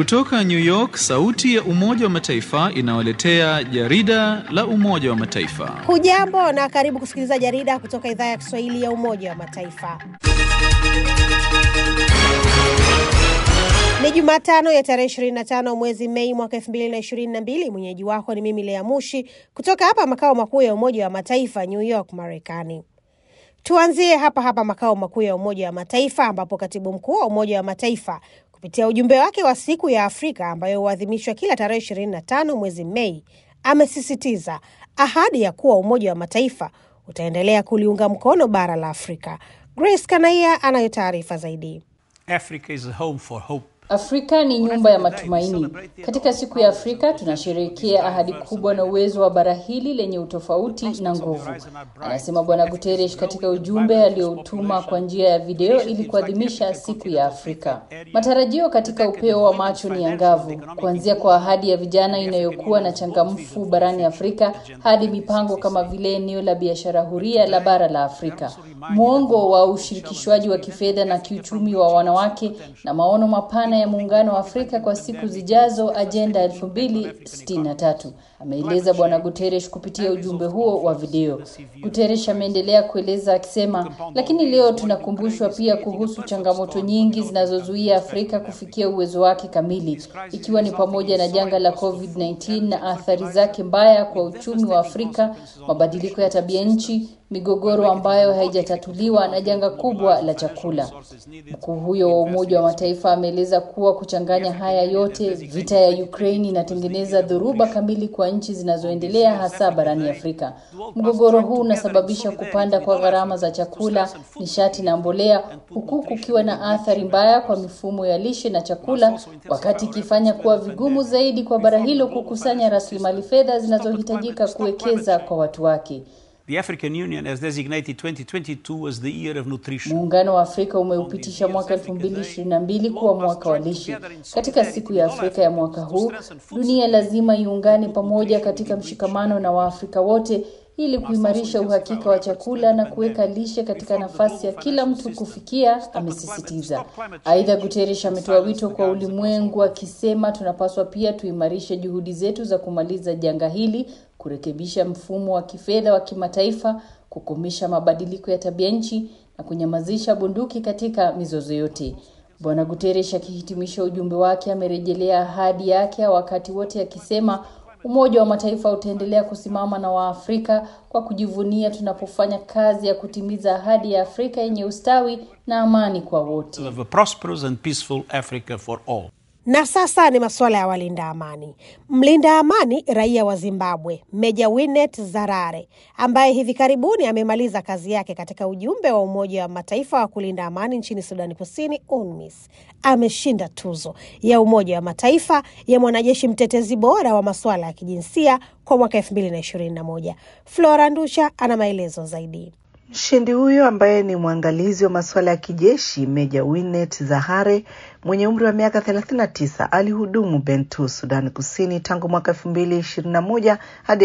Kutoka New York, sauti ya Umoja wa Mataifa inawaletea jarida la Umoja wa Mataifa. Hujambo na karibu kusikiliza jarida kutoka idhaa ya Kiswahili ya Umoja wa Mataifa. Ni Jumatano ya tarehe 25 mwezi Mei mwaka 2022. Mwenyeji wako ni mimi Lea Mushi kutoka hapa makao makuu ya Umoja wa Mataifa, New York, Marekani. Tuanzie hapa hapa makao makuu ya Umoja wa Mataifa ambapo katibu mkuu wa Umoja wa Mataifa kupitia ujumbe wake wa siku ya Afrika ambayo huadhimishwa kila tarehe 25 mwezi Mei amesisitiza ahadi ya kuwa Umoja wa Mataifa utaendelea kuliunga mkono bara la Afrika. Grace Kanaia anayo taarifa zaidi. Africa is a home for hope. Afrika ni nyumba ya matumaini. Katika siku ya Afrika tunasherehekea ahadi kubwa na uwezo wa bara hili lenye utofauti na nguvu, anasema Bwana Guterres katika ujumbe alioutuma kwa njia ya video ili kuadhimisha siku ya Afrika. Matarajio katika upeo wa macho ni angavu, kuanzia kwa ahadi ya vijana inayokuwa na changamfu barani Afrika hadi mipango kama vile eneo la biashara huria la bara la Afrika, mwongo wa ushirikishwaji wa kifedha na kiuchumi wa wanawake na maono mapana ya muungano wa Afrika kwa siku zijazo, ajenda 2063, ameeleza Bwana Guterres kupitia ujumbe huo wa video. Guterres ameendelea kueleza akisema, lakini leo tunakumbushwa pia kuhusu changamoto nyingi zinazozuia Afrika kufikia uwezo wake kamili, ikiwa ni pamoja na janga la COVID-19 na athari zake mbaya kwa uchumi wa Afrika, mabadiliko ya tabia nchi migogoro ambayo haijatatuliwa na janga kubwa la chakula. Mkuu huyo wa Umoja wa Mataifa ameeleza kuwa kuchanganya haya yote, vita ya Ukraine inatengeneza dhoruba kamili kwa nchi zinazoendelea, hasa barani Afrika. Mgogoro huu unasababisha kupanda kwa gharama za chakula, nishati na mbolea, huku kukiwa na athari mbaya kwa mifumo ya lishe na chakula, wakati ikifanya kuwa vigumu zaidi kwa bara hilo kukusanya rasilimali fedha zinazohitajika kuwekeza kwa watu wake. The African Union has designated 2022 as the year of nutrition. Muungano wa Afrika umeupitisha mwaka 2022 kuwa mwaka wa lishe. Katika siku ya Afrika ya mwaka huu, dunia lazima iungane pamoja katika mshikamano na Waafrika wote ili kuimarisha uhakika wa chakula na kuweka lishe katika nafasi ya kila mtu kufikia, amesisitiza. Aidha, Guterres ametoa wito kwa ulimwengu akisema tunapaswa pia tuimarishe juhudi zetu za kumaliza janga hili, kurekebisha mfumo wa kifedha wa kimataifa, kukomesha mabadiliko ya tabia nchi na kunyamazisha bunduki katika mizozo yote. Bwana Guterres akihitimisha ujumbe wake amerejelea ahadi yake wakati wote akisema Umoja wa Mataifa utaendelea kusimama na Waafrika kwa kujivunia tunapofanya kazi ya kutimiza ahadi ya Afrika yenye ustawi na amani kwa wote. Of a prosperous and peaceful Africa for all. Na sasa ni masuala ya walinda amani. Mlinda amani raia wa Zimbabwe, Meja Winet Zarare, ambaye hivi karibuni amemaliza kazi yake katika ujumbe wa Umoja wa Mataifa wa kulinda amani nchini Sudani Kusini, UNMISS, ameshinda tuzo ya Umoja wa Mataifa ya mwanajeshi mtetezi bora wa masuala ya kijinsia kwa mwaka 2021. Flora Ndusha ana maelezo zaidi. Mshindi huyo ambaye ni mwangalizi wa masuala ya kijeshi Meja Winet Zahare mwenye umri wa miaka 39 alihudumu Bentu, Sudani Kusini tangu mwaka 2021 hadi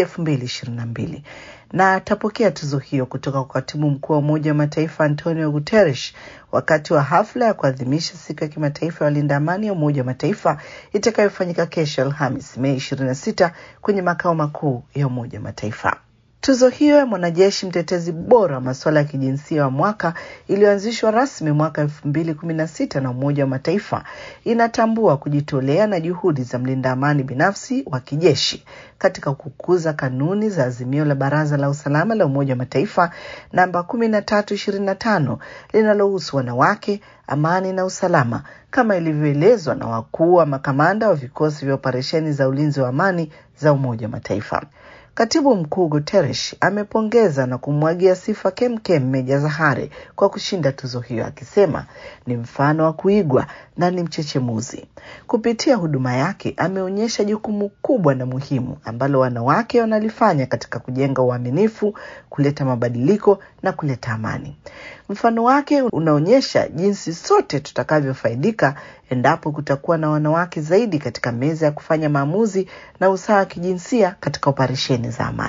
2022 na atapokea tuzo hiyo kutoka kwa katibu mkuu wa Umoja wa Mataifa Antonio Guterres wakati wa hafla ya kuadhimisha siku ya kimataifa ya walinda amani ya Umoja wa Mataifa itakayofanyika kesho Alhamis Mei 26 kwenye makao makuu ya Umoja wa Mataifa. Tuzo hiyo ya mwanajeshi mtetezi bora wa masuala ya kijinsia wa mwaka iliyoanzishwa rasmi mwaka elfu mbili kumi na sita na Umoja wa Mataifa inatambua kujitolea na juhudi za mlinda amani binafsi wa kijeshi katika kukuza kanuni za azimio la Baraza la Usalama la Umoja wa Mataifa namba kumi na tatu ishirini na tano linalohusu wanawake, amani na usalama kama ilivyoelezwa na wakuu wa makamanda wa vikosi vya operesheni za ulinzi wa amani za Umoja wa Mataifa. Katibu mkuu Guterres amepongeza na kumwagia sifa kemkem Meja Zahare kwa kushinda tuzo hiyo, akisema ni mfano wa kuigwa na ni mchechemuzi. Kupitia huduma yake, ameonyesha jukumu kubwa na muhimu ambalo wanawake wanalifanya katika kujenga uaminifu, kuleta mabadiliko na kuleta amani. Mfano wake unaonyesha jinsi sote tutakavyofaidika endapo kutakuwa na wanawake zaidi katika meza ya kufanya maamuzi na usawa wa kijinsia katika operesheni za amani.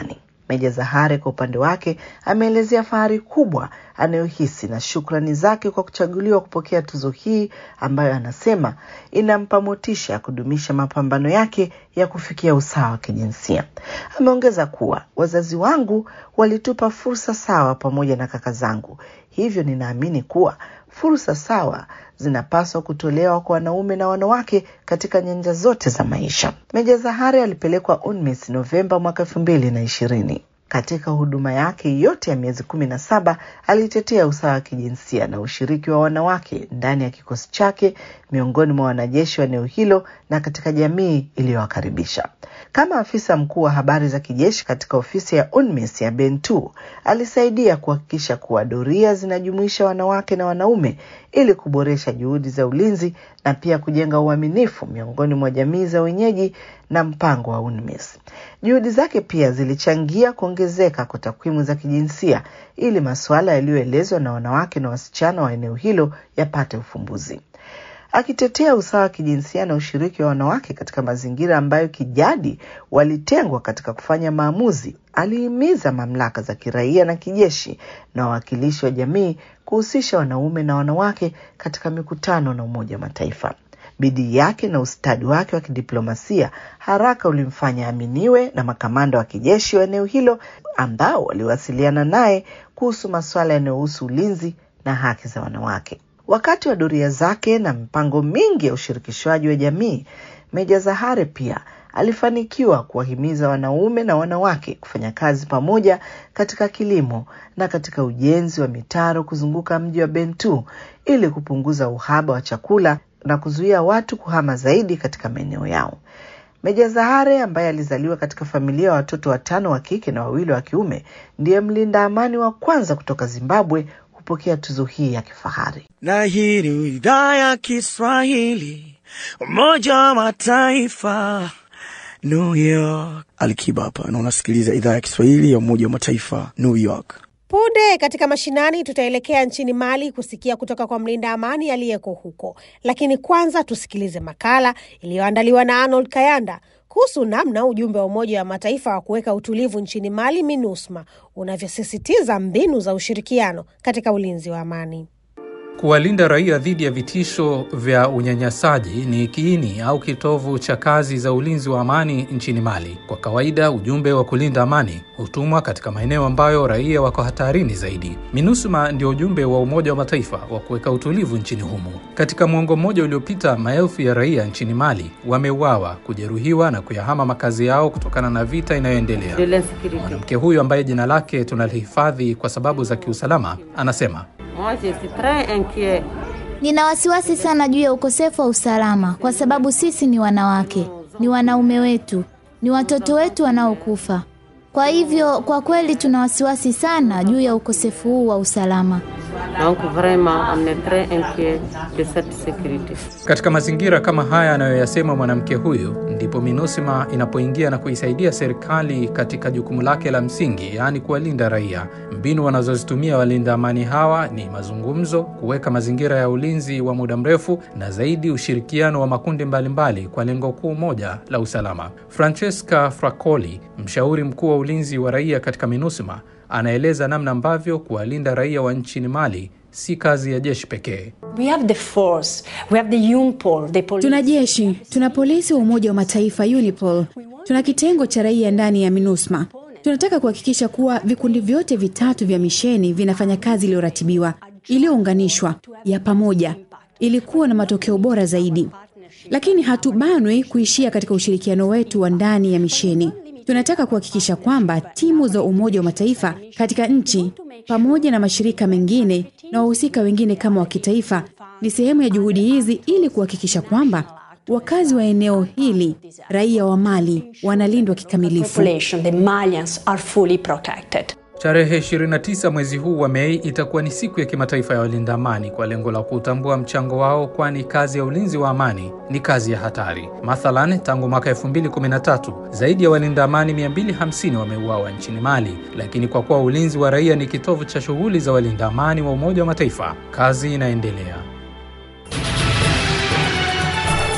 Meja Zahare kwa upande wake ameelezea fahari kubwa anayohisi na shukrani zake kwa kuchaguliwa kupokea tuzo hii ambayo anasema inampa motisha ya kudumisha mapambano yake ya kufikia usawa wa kijinsia. Ameongeza kuwa wazazi wangu walitupa fursa sawa pamoja na kaka zangu, hivyo ninaamini kuwa fursa sawa zinapaswa kutolewa kwa wanaume na wanawake katika nyanja zote za maisha. Meja Zahare alipelekwa UNMISS Novemba mwaka elfu mbili na ishirini. Katika huduma yake yote ya miezi kumi na saba alitetea usawa wa kijinsia na ushiriki wa wanawake ndani ya kikosi chake, miongoni mwa wanajeshi wa eneo hilo na katika jamii iliyowakaribisha. Kama afisa mkuu wa habari za kijeshi katika ofisi ya UNMISS ya Bentu, alisaidia kuhakikisha kuwa doria zinajumuisha wanawake na wanaume ili kuboresha juhudi za ulinzi na pia kujenga uaminifu miongoni mwa jamii za wenyeji na mpango wa UNMISS. Juhudi zake pia zilichangia kuongezeka kwa takwimu za kijinsia ili masuala yaliyoelezwa na wanawake na wasichana wa eneo hilo yapate ufumbuzi. Akitetea usawa wa kijinsia na ushiriki wa wanawake katika mazingira ambayo kijadi walitengwa katika kufanya maamuzi, alihimiza mamlaka za kiraia na kijeshi na wawakilishi wa jamii kuhusisha wanaume na wanawake katika mikutano na Umoja wa Mataifa. Bidii yake na ustadi wake wa kidiplomasia haraka ulimfanya aminiwe na makamanda wa kijeshi wa eneo hilo ambao waliwasiliana naye kuhusu masuala yanayohusu ulinzi na haki za wanawake. Wakati wa doria zake na mipango mingi ya ushirikishwaji wa jamii, Meja Zahare pia alifanikiwa kuwahimiza wanaume na wanawake kufanya kazi pamoja katika kilimo na katika ujenzi wa mitaro kuzunguka mji wa Bentu ili kupunguza uhaba wa chakula na kuzuia watu kuhama zaidi katika maeneo yao. Meja Zahare ambaye alizaliwa katika familia ya watoto watano wa kike na wawili wa kiume ndiye mlinda amani wa kwanza kutoka Zimbabwe kupokea tuzo hii ya kifahari. Na hii ni idhaa ya Kiswahili, Umoja wa Mataifa, New York. Alikiba hapa na unasikiliza idhaa ya Kiswahili ya Umoja wa Mataifa, New York. Punde katika mashinani tutaelekea nchini Mali kusikia kutoka kwa mlinda amani aliyeko huko, lakini kwanza tusikilize makala iliyoandaliwa na Arnold Kayanda kuhusu namna ujumbe wa Umoja wa Mataifa wa kuweka utulivu nchini Mali, MINUSMA, unavyosisitiza mbinu za ushirikiano katika ulinzi wa amani. Kuwalinda raia dhidi ya vitisho vya unyanyasaji ni kiini au kitovu cha kazi za ulinzi wa amani nchini Mali. Kwa kawaida, ujumbe wa kulinda amani hutumwa katika maeneo ambayo raia wako hatarini zaidi. MINUSMA ndio ujumbe wa Umoja wa Mataifa wa kuweka utulivu nchini humo. Katika mwongo mmoja uliopita, maelfu ya raia nchini Mali wameuawa, kujeruhiwa na kuyahama makazi yao kutokana na vita inayoendelea. Mwanamke huyu ambaye jina lake tunalihifadhi kwa sababu za kiusalama anasema Nina wasiwasi sana juu ya ukosefu wa usalama kwa sababu sisi ni wanawake, ni wanaume wetu, ni watoto wetu wanaokufa. Kwa hivyo kwa kweli tuna wasiwasi sana juu ya ukosefu huu wa usalama. Donc vraiment on est très inquiet de cette sécurité. Katika mazingira kama haya anayoyasema mwanamke huyu, ndipo MINUSMA inapoingia na kuisaidia serikali katika jukumu lake la msingi, yaani kuwalinda raia. Mbinu wanazozitumia walinda amani hawa ni mazungumzo, kuweka mazingira ya ulinzi wa muda mrefu, na zaidi ushirikiano wa makundi mbalimbali mbali kwa lengo kuu moja la usalama. Francesca Fracoli, mshauri mkuu wa ulinzi wa raia katika MINUSMA, anaeleza namna ambavyo kuwalinda raia wa nchini Mali si kazi ya jeshi pekee. We have the force, we have the UNPOL, the police. Tuna jeshi, tuna polisi wa Umoja wa Mataifa UNIPOL, tuna kitengo cha raia ndani ya MINUSMA. Tunataka kuhakikisha kuwa vikundi vyote vitatu vya misheni vinafanya kazi iliyoratibiwa, iliyounganishwa, ya pamoja, ili kuwa na matokeo bora zaidi. Lakini hatubanwi kuishia katika ushirikiano wetu wa ndani ya misheni. Tunataka kuhakikisha kwamba timu za Umoja wa Mataifa katika nchi pamoja na mashirika mengine na wahusika wengine kama wa kitaifa ni sehemu ya juhudi hizi ili kuhakikisha kwamba wakazi wa eneo hili, raia wa Mali, wanalindwa kikamilifu. Population, the Malians are fully protected. Tarehe 29 mwezi huu wa Mei itakuwa ni siku ya kimataifa ya walinda amani kwa lengo la kutambua mchango wao, kwani kazi ya ulinzi wa amani ni kazi ya hatari. Mathalan, tangu mwaka 2013 zaidi ya walinda amani 250 wameuawa nchini Mali, lakini kwa kuwa ulinzi wa raia ni kitovu cha shughuli za walinda amani wa Umoja wa Mataifa, kazi inaendelea.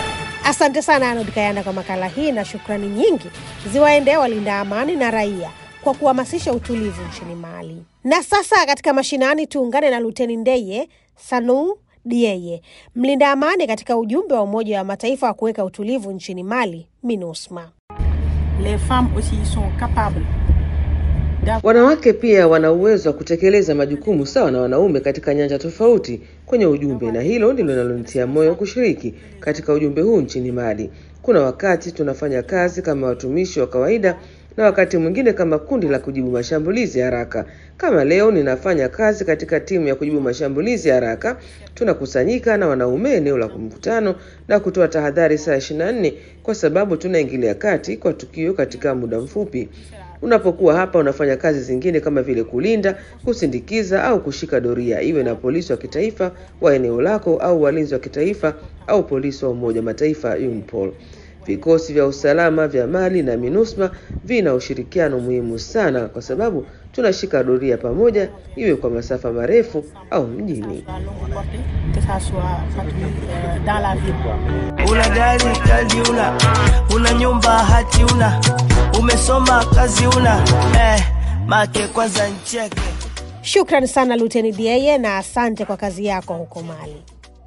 Asante sana Arnold Kayanda kwa makala hii, na shukrani nyingi ziwaendee walinda amani na raia kwa kuhamasisha utulivu nchini Mali. Na sasa katika mashinani, tuungane na Luteni Ndeye Sanu Dieye, mlinda amani katika ujumbe wa Umoja wa Mataifa wa kuweka utulivu nchini Mali, MINUSMA. Les femmes aussi sont capables Wanawake pia wana uwezo wa kutekeleza majukumu sawa na wanaume katika nyanja tofauti kwenye ujumbe, na hilo ndilo linalonitia moyo kushiriki katika ujumbe huu nchini Mali. Kuna wakati tunafanya kazi kama watumishi wa kawaida na wakati mwingine kama kundi la kujibu mashambulizi haraka. Kama leo ninafanya kazi katika timu ya kujibu mashambulizi haraka, tunakusanyika na wanaume eneo la mkutano na kutoa tahadhari saa 24 kwa sababu tunaingilia kati kwa tukio katika muda mfupi. Unapokuwa hapa unafanya kazi zingine kama vile kulinda, kusindikiza au kushika doria, iwe na polisi wa kitaifa wa eneo lako au walinzi wa kitaifa au polisi wa Umoja wa Mataifa UNPOL. Vikosi vya usalama vya Mali na MINUSMA vina ushirikiano muhimu sana kwa sababu tunashika doria pamoja, iwe kwa masafa marefu au mjini. que ça soit patrouille euh, dans la ville. Una gari kali una, una nyumba hati una, umesoma kazi una, eh, make kwanza ncheke. Shukran sana Luteni Dieye na asante kwa kazi yako huko Mali.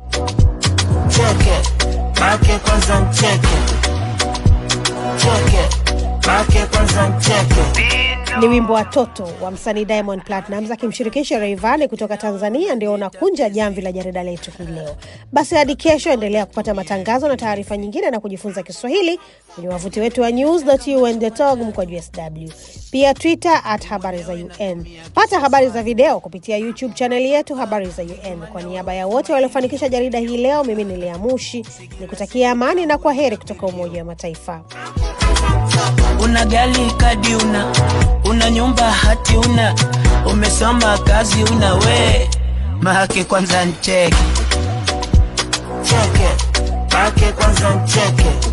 Cheke, make kwanza ncheke. Cheke, make kwanza ncheke. Ni wimbo wa Toto wa msanii Diamond Platnumz akimshirikisha Rayvanny kutoka Tanzania ndio unakunja jamvi la jarida letu hii leo. Basi hadi kesho, endelea kupata matangazo na taarifa nyingine na kujifunza Kiswahili kwenye wavuti wetu wa news.un.org mkwaju sw, pia Twitter at habari za UN. Pata habari za video kupitia YouTube chaneli yetu habari za UN. Kwa niaba ya wote waliofanikisha jarida hii leo, mimi ni Lea Mushi nikutakia amani na kwa heri kutoka Umoja wa Mataifa. Una gari kadi una, una nyumba hati una, umesoma kazi una, we make kwanza ncheke. Cheke, make kwanza ncheke.